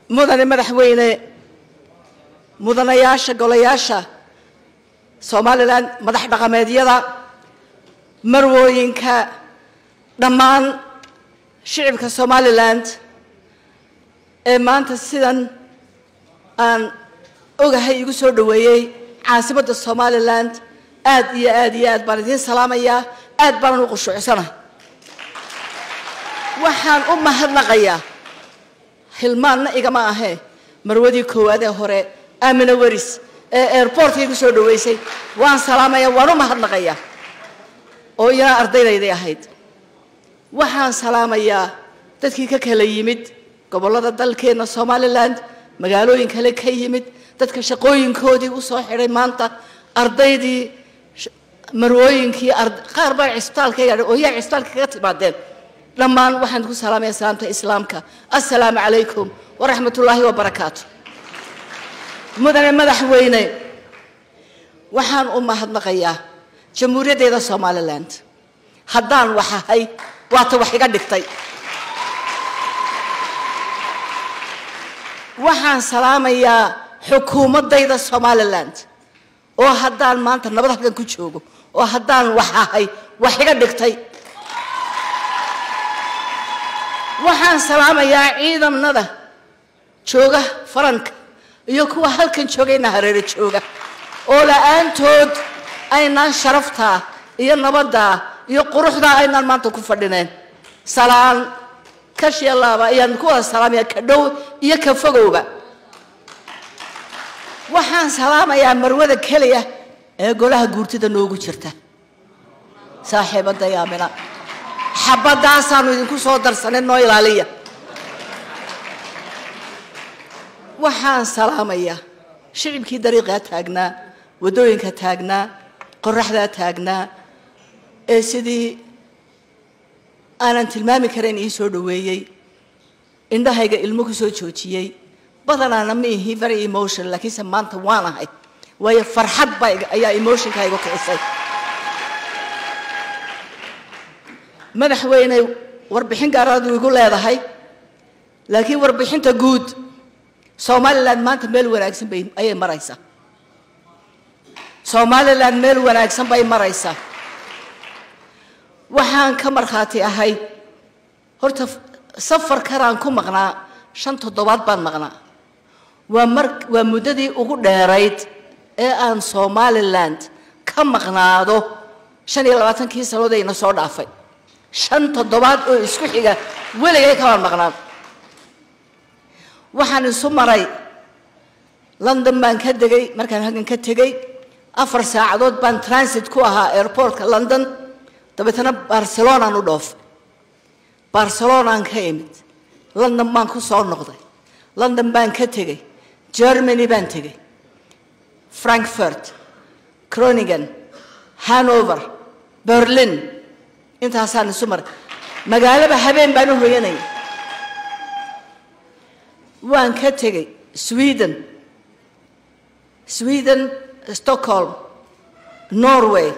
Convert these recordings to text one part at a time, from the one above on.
mudane madaxweyne mudanayaasha golayaasha somalilan madax dhaqameedyada marwooyinka dhammaan shicibka somalilan ee maanta sidan aan ogahay igu soo dhoweeyey caasimadda somalilan aad iyo aad iyo aad baan idiin salaamayaa aad baanan u qushuucsanahay waxaan u mahadnaqayaa hilmaanna igama ahee marwadii koowaad ee hore aamina weris ee airbortka igu soo dhoweysay waan salaamaya waan u mahadnaqayaa oo iyana ardaydaydii ahayd waxaan salaamayaa dadkii ka kala yimid gobollada dalkeenna somalilan magaalooyin kale ka yimid dadka shaqooyinkoodii u soo xidhay maanta ardaydii marwooyinkii qaar baa cisbitaalka yaadhay oo yaa cisbitaalka kaga timaadeen dhammaan waxaan ku salaamaya salaamta islaamka assalaamu calaykum waraxmat ullaahi wabarakaatu mudane madaxweyne waxaan u mahadnaqayaa jamhuuriyaddeeda somalilan haddaan wax ahay waata wax iga dhigtay waxaan salaamayaa xukuumaddayda somalilan oo haddaan maanta nabad halkan ku joogo oo haddaan wax ahay wax iga dhigtay waxaan salaamayaa ciidamada jooga faranka iyo kuwa halkan joogayna hareero jooga oo la-aantood aynaan sharaftaa iyo nabaddaa iyo quruxdaa aynaan maanta ku fadhineen salaan kashialaaba ayaan ku wada salaamaya ka dhow iyo ka fogowba waxaan salaamayaa marwada keliya ee golaha guurtida noogu jirta saaxiibadda yaamina xabadaasaanu idinku soo darsanay noo ilaaliya waxaan salaamayaa shicibkii dariiqaa taagnaa waddooyinka taagnaa qoraxdaa taagnaa ee sidii aanan tilmaami karayn ii soo dhoweeyey indhahayga ilmo ku soo joojiyey badanaana ma ihi very emotion laakiinse maanta waan ahay waayo farxad baa ayaa emotionka igu kicisay madaxweyne warbixin gaaraadu igu leedahay laakiin warbixinta guud somalilan maanta meel wanaagsan bay ayay maraysaa somalilan meel wanaagsan bay maraysaa waxaan ka markhaati ahay horta safar karaan ku maqnaa shan toddobaad baan maqnaa waa mar waa muddadii ugu dheerayd ee aan somaliland ka maqnaado shan iyo labaatankii sannadoodayna soo dhaafay shan toddobaad oo isku xiga weligay kamaan maqnaan waxaan isu maray london baan ka degay markaan halkan ka tegey afar saacadood baan transit ku ahaa airportka london dabeetana barcelonaan u dhoofay barcelonaan ka imid london baan ku soo noqday london baan ka tegey germany baan tegey frankfurt croningen hanover berlin intaasaan isu maray magaalaba habeen baan u hoyanayay waan ka tegey sweden sweden stockholm norway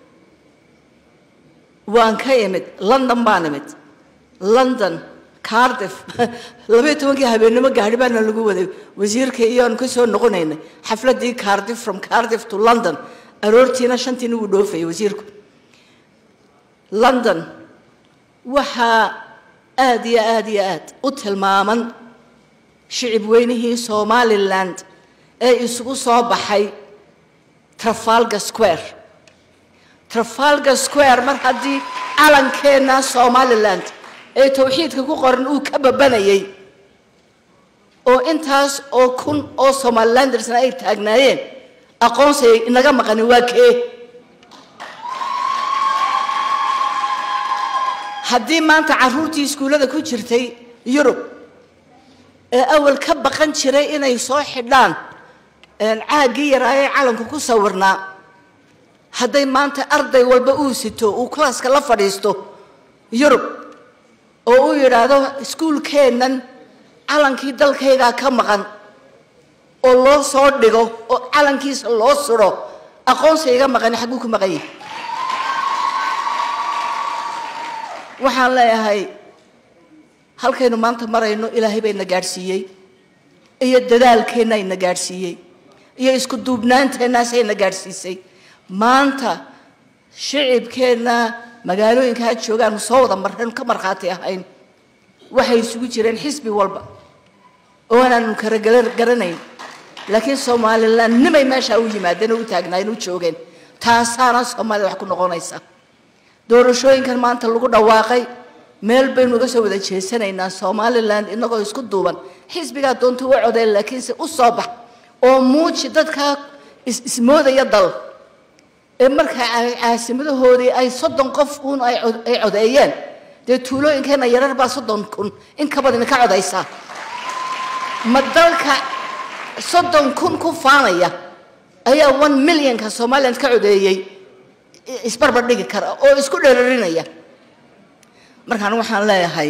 waan ka imid london baan imid london cardiff labaiyo tobankii habeennimo gaadhi baana lagu waday wasiirka iyoanu ka soo noqonaynay xafladdii cardiff from cardiff to london aroortiina shantiina wuu dhoofayay wasiirku london waxaa aada iyo aada iyo aad u tilmaaman shicib weynihii somaliland ee isugu soo baxay trafalgar square trafalgar square mar haddii calankeenna somaliland ee tawxiidka ku qoran uu ka babanayay oo intaas oo kun oo somalilandersna ay taagnaayeen aqoonsiay inaga maqanin waa kee haddii maanta carruurtii iskuullada ku jirtay yurub ee awal ka baqan jiray inay soo xidhaan caaggii yaraayee calanku ku sawirnaa hadday maanta arday walba uu sito uu klaaska la fadhiisto yurub oo uu yidhaahdo iskuulkeennan calankii dalkaygaa ka maqan oo loo soo dhigo oo calankiisa loo suro aqoonsi iga maqani xagguu ku maqan yahay waxaan leeyahay halkaynu maanta marayno ilaahay bayna gaadhsiiyey iyo dadaalkeenna ina gaadhsiiyey iyo isku duubnaanteennaas ayna gaadhsiisay maanta shicibkeenna magaalooyinka ha joogaan soo wada mareen ka markhaati ahayn waxay isugu jireen xisbi walba oo aanaanu kala garanayn laakiin somalilan nimay meesha u yimaadeen oo u taagnaayeen u joogeen taasaana soomaalida wax ku noqonaysa doorashooyinkan maanta lagu dhawaaqay meel baynu uga soo wada jeesanaynaa somalilan inagoo isku duuban xisbigaa doonta u codeen laakiinse u soo bax oo muuji dadka ismoodaya dal ee markaa caasimadahoodii ay soddon qof uun ay codeeyeen dee tuulooyinkeena yarar baa soddon kun in ka badan ka codaysaa ma dalka soddon kun ku faanaya ayaa one millionka somaliland ka codeeyey isbarbar dhigi kara oo isku dherarinaya markaan waxaan leeyahay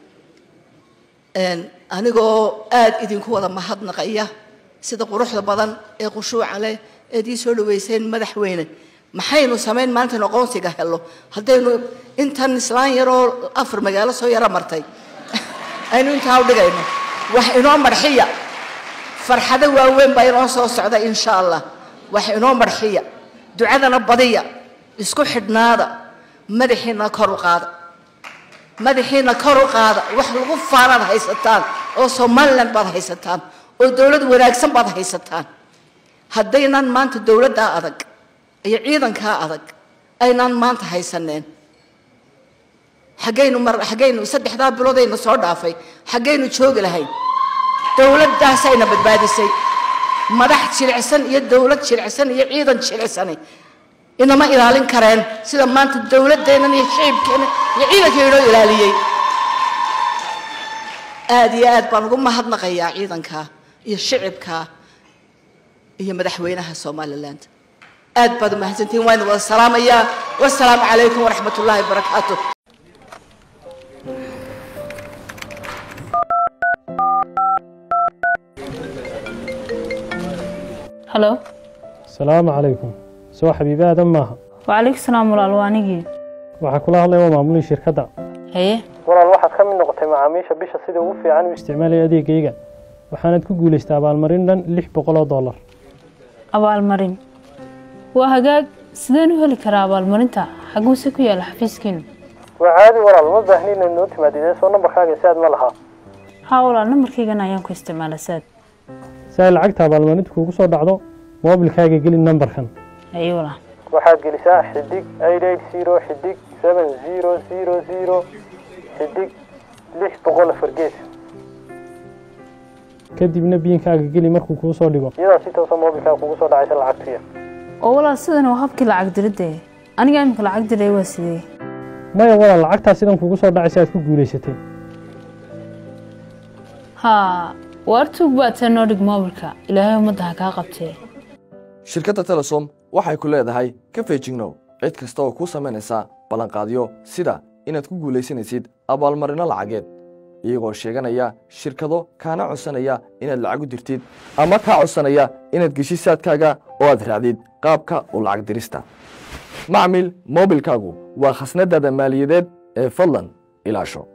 anigoo aada idinku wada mahadnaqaya sida quruxda badan ee khushuuca leh eed ii soo dhaweyseen madaxweyne maxaynu samayn maanta aqoonsiga helo haddaynu intan islaan yaroo afar magaalo soo yaro martay aynu intaa u dhigayno wax inoo marxiya farxado waaweyn baa inoo soo socda insha allah wax inoo marxiya ducadana badiya isku xidhnaada madaxiina kor u qaada madaxiina kor u qaada wax lagu faanaad haysataan oo somaliland baad haysataan oo dowlad wanaagsan baad haysataan haddaynan maanta dowladdaa adag iyo ciidankaa adag aynaan maanta haysaneen xaggaynu mar xaggaynu saddexdaa biloodayna soo dhaafay xaggaynu joogi lahayn dowladdaasayna badbaadisay madax jilicsan iyo dowlad jilicsan iyo ciidan jilicsanay inama ilaalin kareen sida maanta dowladdeennan iyo shicibkeenna iyo ciidanka inoo ilaaliyey aada iyo aad baan ugu mahadnaqayaa ciidanka iyo shicibka iyo madaxweynaha somaliland aad baad umahadsantihin waan wada salaamayaa wasalaamu calaykum waraxmat ullaahi wabarakaatu halo asalaamu calaykum soo xabiibi aadan maaha wacalaykum salaam walaal waa anigii waxaa kula hadlaya waa maamulihii shirkadda haye walaal waxaad ka mid noqotay macaamiisha bisha sida ugu fiican u isticmaalaya adeegayga waxaanad ku guulaystay abaalmarin dhan lix boqol oo dollar abaalmarin waa hagaag sideen u heli karaa abaalmarinta xaguuse ku yaala xafiiskiinu waa caadi walaal ma baahni inaad noo timaadidee soo nambarkaaga si aad ma lahaa haa walaal nambarkaygan ayaan ku isticmaala saad si ay lacagta abaalmarinta kuugu soo dhacdo moobilkaaga geli nambarkan haye walaal waxaad gelisaa xidig eight eight zero xidig seven zero zero zero xidig lix boqol afar gees kadibna biinkaaga geli markuu kuu soo dhigo iyadaa si toosa moobilkaaga kugu soo dhacaysa lacagtuya oo walaal sidan waa habkii lacag diridda aniga imika lacag diray waa sidee maya walaal lacagtaa sidan kugu soo dhacaysa aad ku guulaysatay haa waar tuug baatee noo dhig moobilka ilaahay ummadda ha kaa qabtee shirkadda telesom waxay ku leedahay ka feejignow cid kasta oo kuu samaynaysa ballanqaadyo sida inaad ku guulaysanaysid abaalmarinno lacageed iyagoo sheeganaya shirkado kaana codsanaya inaad lacag u dirtid ama kaa codsanaya inaad geshid saadkaaga oo aad raacdid qaabka u lacag dirista macmil moobilkaagu waa khasnadaada maaliyadeed ee fadlan ilaasho